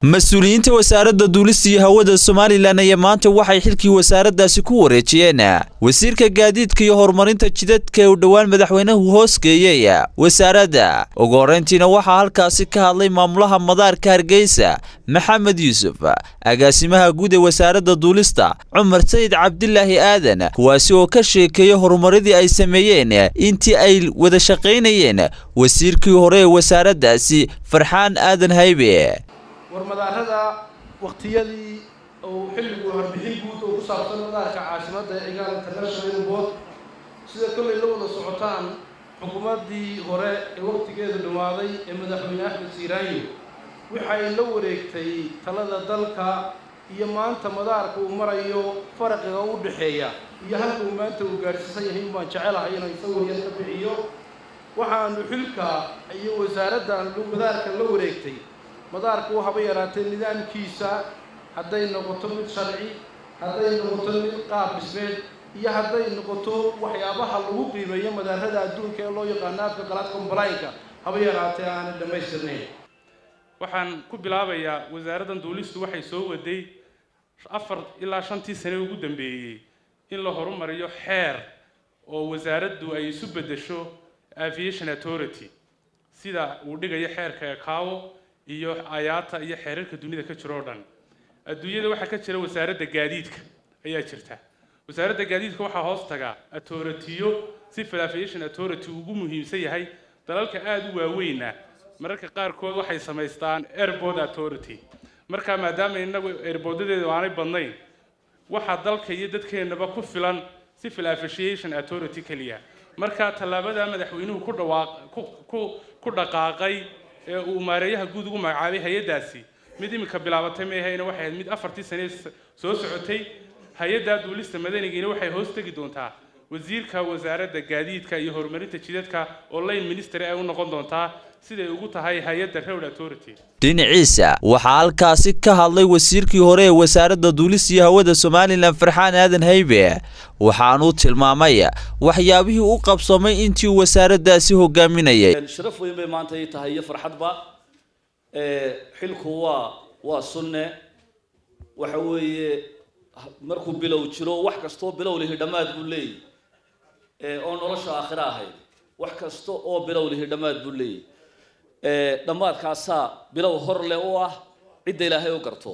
mas-uuliyiinta wasaaradda duulista iyo hawada somalilan ayaa maanta waxay xilkii wasaaraddaasi ku wareejiyeen wasiirka gaadiidka iyo horumarinta jidadka ee uu dhowaan madaxweynuhu hoosgeeyey wasaaradda ugu horrayntiina waxaa halkaasi ka hadlay maamulaha madaarka hargeysa maxamed yuusuf agaasimaha guud ee wasaaradda duulista cumar sayid cabdilaahi aadan kuwaasi oo ka sheekeeyey horumaradii ay sameeyeen intii ay wada shaqaynayeen wasiirkii hore ee wasaaraddaasi farxaan aadan haybe war madaarada waktiyadii uu xilligu warbixin guud oo ku saabsan madaarka caasimadda ee cigaal international airport sida kollay la wada socotaan xukuumaddii hore ee wakhtigeedu dhammaaday ee madaxweyne axmed siiraayo waxay la wareegtay talada dalka iyo maanta madaarka uu marayo faraqiga u dhexeeya iyo halka uu maanta uu gaadhsiisan yahay in baan jecelahay inay sawir yar ka bixiyo waxaanu xilka iyo wasaaraddan madaarka la wareegtay madaarku haba yaraatee nidaamkiisa hadday noqoto mid sharci hadday noqoto mid qaab dhismeed iyo hadday noqoto waxyaabaha lagu qiimeeyo madaarada adduunka ee loo yaqaano afka qalaad complaynka haba yaraatee aanay dhammaystirnayn waxaan ku bilaabayaa wasaaraddan duulistu waxay soo waday afar ilaa shantii sane ugu dambeeyey in la horumariyo xeer oo wasaaraddu ay isu beddesho aviation authority sida uu dhigayo xeerka ekaawo iyo ayaata iyo xeerarka dunida ka jiro o dhan adduunyada waxaa ka jira wasaaradda gaadiidka ayaa jirta wasaaradda gaadiidka waxaa hoos taga authoritiyo civil aviation authority ugu muhiimsan yahay dalalka aada u waaweyna mararka qaarkood waxay samaystaan airport authority markaa maadaama inagu airboordadeedu aanay badnayn waxaa dalka iyo dadkeennaba ku filan civil aviation authority keliya markaa tallaabada madaxweynuhu ku dhawaaq ku dhaqaaqay ee uu maareeyaha guud ugu magacaabay hay-addaasi mid iminka bilaabatay meehayna waxay ahayd mid afartii sane soo socotay hay-adda duulista madanigiina waxay hoos tegi doontaa wasiirka wasaaradda gaadiidka iyo horumarinta jidadka oo line ministry ay u noqon doontaa siday ugu tahay hay-adda road authority dhinaciisa waxaa halkaasi ka hadlay wasiirkii hore ee wasaaradda duulista iyo hawada somalilan farxaan aadan haybe waxaanuu tilmaamay waxyaabihii u qabsamay intii uu wasaaraddaasi hogaaminayay sharaf weyn bay maanta ii tahay iyo farxadba xilku waa waa sunne waxa weeye markuu bilow jiro wax kastoo bilow lihi dhammaad buu leeyahy oo nolosha aakhira ahayd wax kasta oo bilow lihi dhammaad buu leeyahy dhammaadkaasaa bilow hor leh u ah cidda ilaahay u garto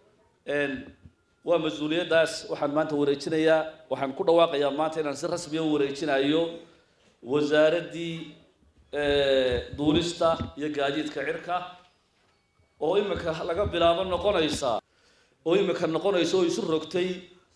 waa mas-uuliyaddaas waxaan maanta wareejinayaa waxaan ku dhawaaqayaa maanta inaan si rasmiya u wareejinayo wasaaraddii duulista iyo gaadiidka cirka oo imika laga bilaabo noqonaysa oo imika noqonaysa oo isu rogtay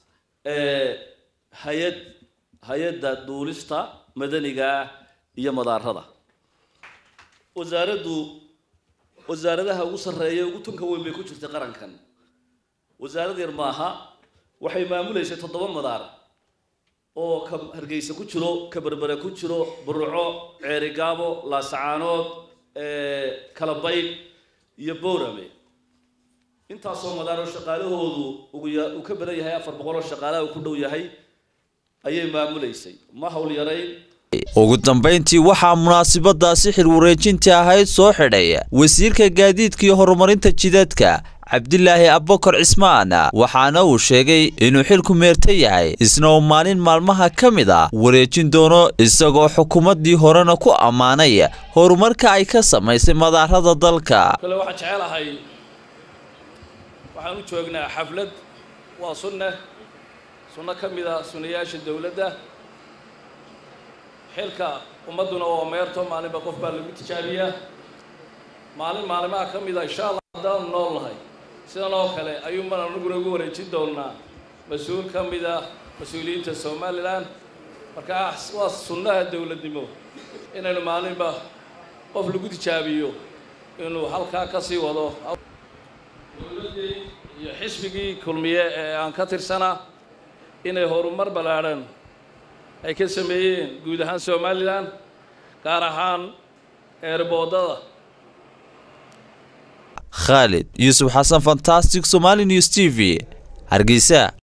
hay-ad hay-adda duulista madaniga iyo madaarada wasaaraddu wasaaradaha ugu sarreeya ugu tunka weyn bay ku jirtay qarankan wasaarad yar maaha waxay maamuleysay toddoba madaar oo ka hargeysa ku jiro ka berbere ku jiro burco ceerigaabo laasacaanood kalabaydh iyo boorame intaasoo madaaroo shaqaalahoodu uu ka badan yahay afar boqol oo shaqaalaha uu ku dhow yahay ayay maamuleysay ma hawl yarayn ugu dambayntii waxaa munaasabadaasi xil wareejinta ahayd soo xidhay wasiirka gaadiidka iyo horumarinta jidadka cabdilaahi abbakar cismaan waxaana uu sheegay inuu xilku meerta yahay isna uu maalin maalmaha ka mid a wareejin doono isagoo xukuumaddii horena ku ammaanay horumarka ay ka samaysay madaarada dalka kale waxaan jecelahay waxaan u joognaa xaflad waa sunne sunno ka mid a sunnayaasha dowladda xilka ummadduna waa meerto maalinba qof baa lagu tijaabiyaa maalin maalimaha ka mid a insha allah haddaanu nool nahay sidan oo kale ayuunbaan anaguna ugu wareejin doonaa mas-uul ka mid ah mas-uuliyiinta somalilan markaa waa sunnaha dowladnimo inaynu maalinba qof lagu tijaabiyo inuu halkaa ka sii wado dowladdii iyo xisbigii kulmiye ee aan ka tirsanaa inay horumar ballaadhan ay ka sameeyeen guud ahaan somalilan gaar ahaan eerboodada khaalid yuusuf xasan fantastic somali news t v hargeysa